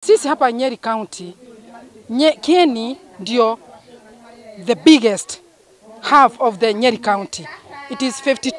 Sisi hapa Nyeri County, nye, Kieni ndio the biggest half of the Nyeri County. It is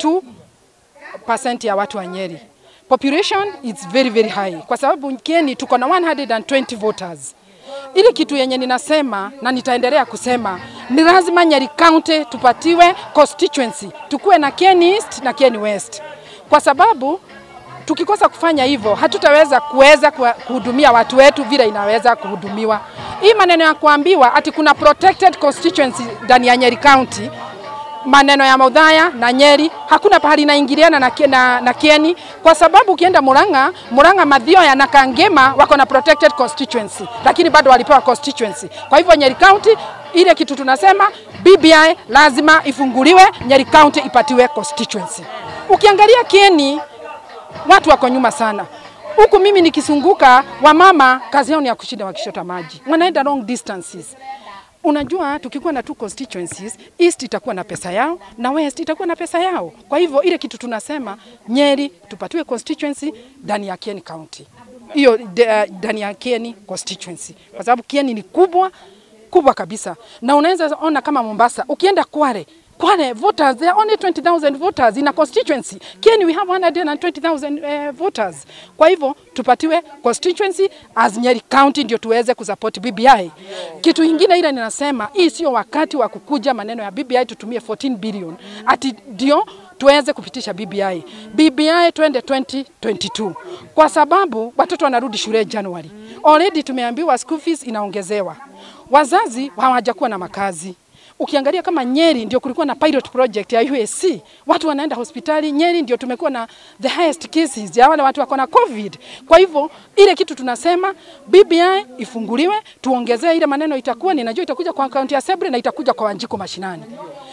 52% ya watu wa Nyeri. Population is very very high kwa sababu Kieni tuko na 120 voters. Ile kitu yenye ninasema na nitaendelea kusema ni lazima Nyeri County tupatiwe constituency, tukuwe na Kieni East na Kieni West, kwa sababu tukikosa kufanya hivyo hatutaweza kuweza kuhudumia watu wetu vile inaweza kuhudumiwa. Hii maneno ya kuambiwa ati kuna protected constituency ndani ya Nyeri County, maneno ya Maudhaya na Nyeri hakuna pahali inaingiliana na, na, na Kieni kwa sababu ukienda Murang'a, Murang'a Mathioya na Kangema wako na protected constituency, lakini bado walipewa constituency. Kwa hivyo Nyeri County ile kitu tunasema BBI lazima ifunguliwe, Nyeri County ipatiwe constituency. Ukiangalia Kieni watu wako nyuma sana huku. Mimi nikisunguka, wamama kazi yao ni ya kushinda wakishota maji, wanaenda long distances. Unajua, tukikuwa na two constituencies, East itakuwa na pesa yao na West itakuwa na pesa yao. Kwa hivyo ile kitu tunasema Nyeri tupatiwe constituency ndani ya Kieni County, hiyo ndani ya Kieni constituency, kwa sababu Kieni ni kubwa kubwa kabisa, na unaweza ona kama Mombasa, ukienda Kware Kwale voters, there are only 20,000 voters in a constituency. Kieni we have 120,000 uh, voters. Kwa hivyo tupatiwe constituency as Nyeri County ndio tuweze kusupport BBI. Kitu kingine ile ninasema hii sio wakati wa kukuja maneno ya BBI tutumie 14 billion ati ndio tuweze kupitisha BBI. BBI twende 2022 kwa sababu watoto wanarudi shule Januari. Already tumeambiwa school fees inaongezewa, wazazi hawajakuwa na makazi Ukiangalia kama Nyeri ndio kulikuwa na pilot project ya USC, watu wanaenda hospitali. Nyeri ndio tumekuwa na the highest cases ya wale watu wako na COVID. Kwa hivyo ile kitu tunasema BBI ifunguliwe, tuongezee ile maneno, itakuwa ninajua itakuja kwa kaunti ya Sebre na itakuja kwa Wanjiko mashinani,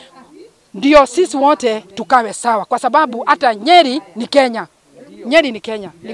ndio sisi wote tukawe sawa, kwa sababu hata Nyeri ni Kenya. Nyeri ni Kenya ni...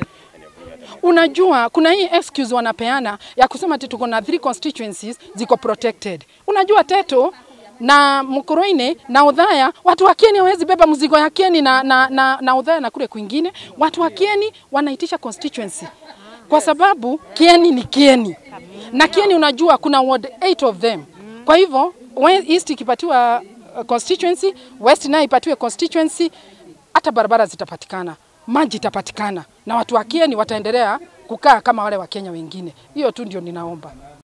Unajua kuna hii excuse wanapeana ya kusema ati tuko na three constituencies ziko protected. Unajua Teto na Mkoroine na Udhaya, watu wa Kieni hawezi beba mzigo ya Kieni na, na, na, na Udhaya na kule kwingine. Watu wa Kieni wanaitisha constituency kwa sababu Kieni ni Kieni na Kieni, unajua kuna ward 8 of them. Kwa hivyo East ikipatiwa constituency, West nayo ipatiwe constituency, hata barabara zitapatikana, maji itapatikana, na watu wa Kieni wataendelea kukaa kama wale wa Kenya wengine. Hiyo tu ndio ninaomba.